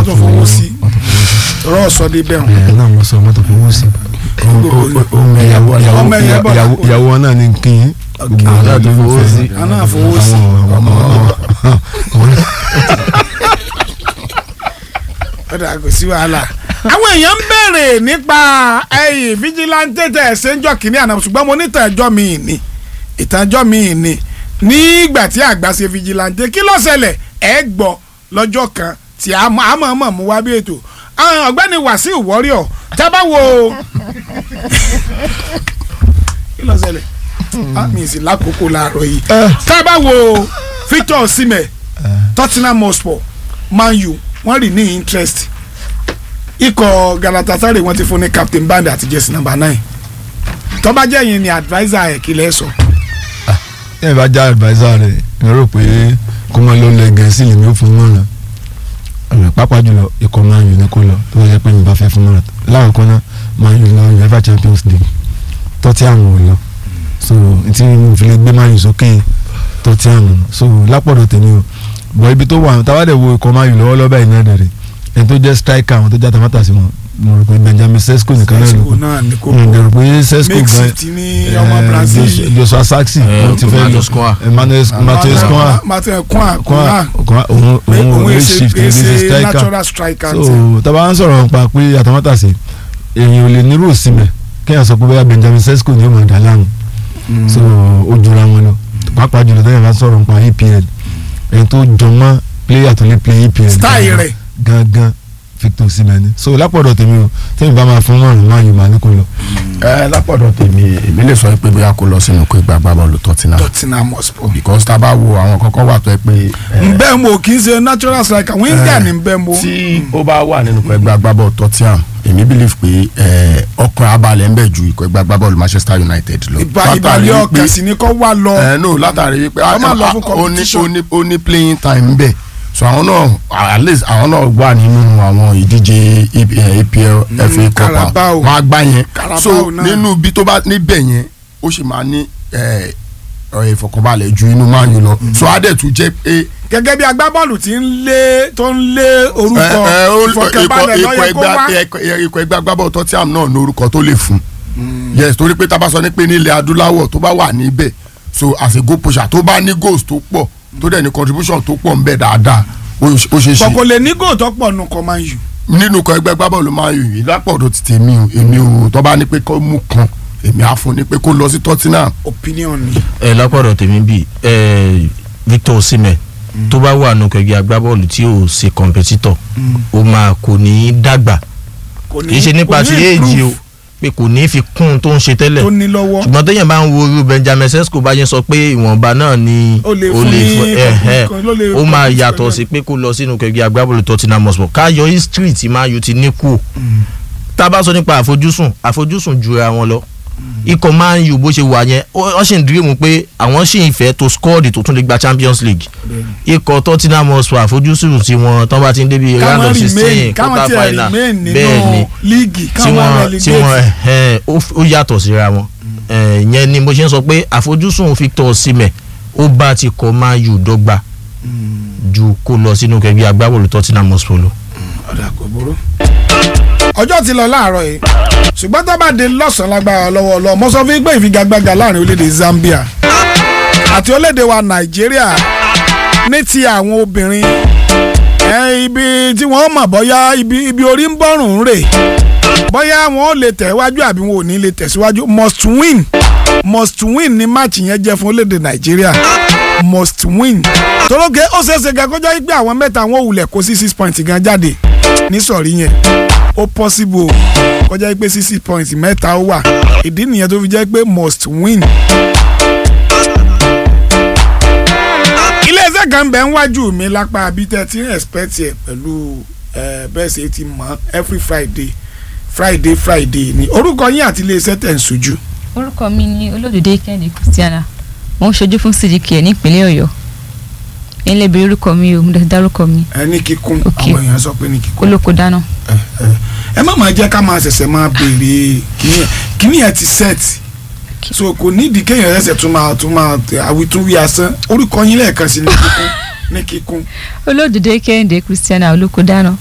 wọ́n tún fowó sí rọ́ọ̀ sọ dé bẹ́ẹ̀ ẹ náà mo sọ mọ́tò fowó sí ọmọ ìyàwó Ọmọ ìyàwó ìyàwó ìyàwó ìyàwó wọn náà ní kí n gbogbo àwọn náà tó fowó sí àná àfowó sí àwọn ọmọ ọmọ ọ̀dà kò sí wàhálà. àwọn èèyàn ń béèrè nípa ẹyìn fíjìláńtẹ́ tẹ̀ ẹ̀sẹ̀ ń jọ kínní àná ṣùgbọ́n mo ní ìtànjọ́ mi ní ìtànjọ́ mi ní nígbà tí àgbà ṣe fíjìláńtẹ́ kí ló ṣẹlẹ̀ ẹ̀ gbọ́ lọ́jọ́ kan tí a mọ̀ àmọ́ mọ̀ mú wá bí ètò àwọn ọ̀gbẹ́ni Wàsíù Warrior tábà wo kí ló ṣẹlẹ̀ Ah, mi sì lákòókò láàárọ̀ yìí tábà wo Victor Osimhen Tottenham Hotspur Man U wọ́n rí ní interest ikọ̀ Galatasaray wọ́n ti fún ní captain band àti jersey number nine tó bá jẹ́ yín ni adviser ẹ̀ kí lẹ́ sọ. ẹ bá já adviser rẹ ẹ rò pé kó máa lọ lẹ gẹ̀ẹ́sì lèmi ó fún mọ́ràn ọ̀rọ̀ pápá jùlọ ikọ̀ Man U ní kó lọ tó bá yẹ pé mi bá fẹ́ fún mọ́ràn láàkọ́ náà Man U lọ UEFA Champions League tọ́tí àwọn ò lọ so tí mo fi lè gbé Man U sókè tọ́tí àwọn so lápọ̀dọ̀ tèmi o bọ̀ ibi tó wà táwádẹ̀ wo ikọ̀ Man U lọ́wọ́lọ́wọ́ báyìí náà dẹ̀rẹ̀ ẹni tó jẹ́ striker àwọn tó já tamátà sí wọn mo rò pé Benjamin Sesko nìkan náà ló Sesko kù náà ní kó mo rò pé Sesko Mexi gan ti ní ọmọ Brazil Joshua- Joshua Saxi Eh, wọ́n ti fẹ́ Mateus Cunha. Emmanuel Mateus Cunha Martin Cunha Cunha Cunha Cunha òun òun òun òun èsè shift ní ṣe èsè striker natural striker so ti. tàbá ń sọ̀rọ̀ nípa pé àtàmátàsé èèyàn ò lè nírú òsínmẹ̀ kéèyàn sọ pé bóyá Benjamin Sesko ni ó máa dà láàmú so ó jura wọn lọ pàápàá jùlọ tẹ́yìn bá sọ̀rọ̀ nípa EPL ẹni tó jọmọ́ player tó lè play EPL style gangan- rẹ̀ gangan Victor Osimhen ni so lápọ̀dọ̀ tèmi o tẹ́yìn bá máa fún mọ́rùn máa yìí máa ní kó lọ. ẹ lápọ̀dọ̀ tèmi èmi lè sọ pé bóyá kó lọ sínú kó ìgbà agbábọ́ọ̀lù Tottenham Tottenham Hotspur. because tá a bá wo àwọn kankan wà tó yẹ pé ẹ, nbẹ́ mo kì í ṣe natural striker winger ni nbẹ́ mo. tí ó bá wà nínú ikọ̀ ẹgbẹ́ agbábọ́ọ̀lù Tottenham èmi believe pé ẹ, ọkàn abalẹ̀ ń bẹ̀ ju ikọ̀ ẹgbẹ́ agbábọ́ọ̀lù Manchester United lọ. ìbá Látàrí ìbàlẹ̀ wípé- ọkàn sì ni kò wá lọ. ẹ no látàrí wípé Wọ́n máa lọ fún ó ní- competition. ó ní ó ní playing time bẹ́ẹ̀ so àwọn náà at least àwọn náà wà nínú àwọn ìdíje eh, APL FA Cup Carabao. wọn á gbá yẹn Carabao so náà. nínú bí tó bá níbẹ̀ yẹn ó sì máa ní eh, eh, ìfọ̀kànbalẹ̀ ju inú Man U lọ so á dẹ̀ tún jẹ́ pé gẹ́gẹ́ bí agbábọ́ọ̀lù tí ń lé tó ń lé orúkọ eh, eh, ó- ìfọ̀kànbalẹ̀ ikọ̀- lọ́yẹ ikọ̀ kó wá. ẹgbẹ́- ikọ̀- ikọ̀ ẹgbẹ́ agbábọ̀ Tottenham náà ní orúkọ tó lè fún yes torí pé tá a bá sọ ní pé nílẹ̀ adúláwọ̀ tó bá wà níbẹ̀ so as a goal pusher tó bá ní goals tó pọ̀ tó dẹ̀ ní contribution tó pọ̀ ń bẹ dáadáa ó ó ṣe é ṣe kọ̀kọ́ lè ní góò tó pọ̀ nù kọ́ máa ń yù. nínú ikọ̀ ẹgbẹ́ agbábọ́ọ̀lù máa ń yìí lápọ̀dọ̀ ti tèmi o èmi o tó bá ní pé kó mú kan èmi á fún ní pé kó lọ sí Tottenham opinion ni. ẹ lápọ̀dọ̀ tèmi bíi ẹ Victor Osimhen tó bá wà nù kẹgbẹ́ agbábọ́ọ̀lù tí ò ṣe kọ̀mpẹ́títọ̀ ó máa kò ní í dàgbà kò ní kì í ṣe nípa kò ní ti éèjì o improve pé kò ní í fi kún un tó ń ṣe tẹ́lẹ̀ tó ní lọ́wọ́. ṣùgbọ́n téèyàn bá ń wo irú Benjamin Sesko bá yẹn sọ pé ìwọ̀nba náà ni Ó lè fún ní fún- ẹ, ẹ, kan- ló lè ó máa compete yàtọ̀ pẹ̀lú sí pé kó lọ sínú kẹgbẹ́ agbábọ́ọ̀lù Tottenham Hotspur káyọ̀ history tí Man U ti ní kú o tá a bá sọ nípa àfojúsùn àfojúsùn jura wọn lọ ikọ̀ Man U bó ṣe wà yẹn ó ó sì ń dìrímù pé àwọn sì ń fẹ́ tó skọ́ọ̀dì tó tún lè gba Champions League ikọ̀ Tottenham Hotspur àfojúsùn tí wọn tán bá ti ń débi round káwọn of remain sixteen káwọn quarter tiẹ̀ final remain bẹ́ẹ̀ ni nínú líìgì tí káwọn wọ́n tí wọ́n relegate. ẹ̀ ó f- ó yàtọ̀ síra wọn ẹ̀, ìyẹn ni mo ṣe ń sọ pé àfojúsùn Victor Osimhen ó bá ti kọ Man U dọ́gba ju kó lọ sínú kẹgbẹ́ agbábọ́ọ̀lù Tottenham Hotspur lọ. ọ̀dà kò burú. ọjọ́ ti lọ láàárọ̀ yìí ṣùgbọ́n tó bá dé lọ́sàn-án lágbára lọ́wọ́ lọ mo sọ fún yín pé ìfigagbága láàrin orílẹ̀-èdè Zambia àti orílẹ̀-èdè wa Nàìjíríà ní ti àwọn obìnrin ẹ, ibi tí wọ́n mọ̀ bọ́yá ibi ibi orí ń bọ́rùn ń rè bọ́yá wọn ò lè tẹ̀wájú àbí wọn ò ní lè tẹ̀síwájú must win must win ni match yẹn jẹ́ fún orílẹ̀-èdè Nàìjíríà must win toróge ó ṣeéṣe gan kó jẹ́ pé àwọn mẹ́ta wọn ò wulẹ̀ kó sí six points gan jáde ní sọ̀rí yẹn ó possible kó jẹ́ pé six points mẹ́ta ó wà ìdí nìyẹn tó fi jẹ́ pé must win. iléeṣẹ́ kan bẹ̀ ń wájú mi lápá abítẹ́ tí ń expect ẹ̀ pẹ̀lú eh, bẹ́ẹ̀ ṣe ti mọ̀ every Friday Friday Friday ni orúkọ yín àti iléeṣẹ́ tẹ̀ ń sojú. orúkọ mi ni olódòdó kẹ́hìndé christiana mo ń ṣojú fún cdk nípínlẹ̀ ọ̀yọ́ ẹ̀yin lè béèrè orúkọ mi o mo dẹ̀ dárúkọ mi ẹ ní kíkún Ok. àwọn èèyàn sọ pé ní kíkún. olóko dáná ẹ ẹ ẹ má máa jẹ́ ká máa ṣẹ̀ṣẹ̀ máa béèrè kíní ẹ̀ kíní ẹ̀ ti set so kò nídìí kéèyàn ṣẹ̀ṣẹ̀ tún máa tún máa àwítúnwí asán orúkọ yín lẹ́ẹ̀kan sí ní kíkún ní kíkún olódòdó kẹ́hìndé christiana olóko dáná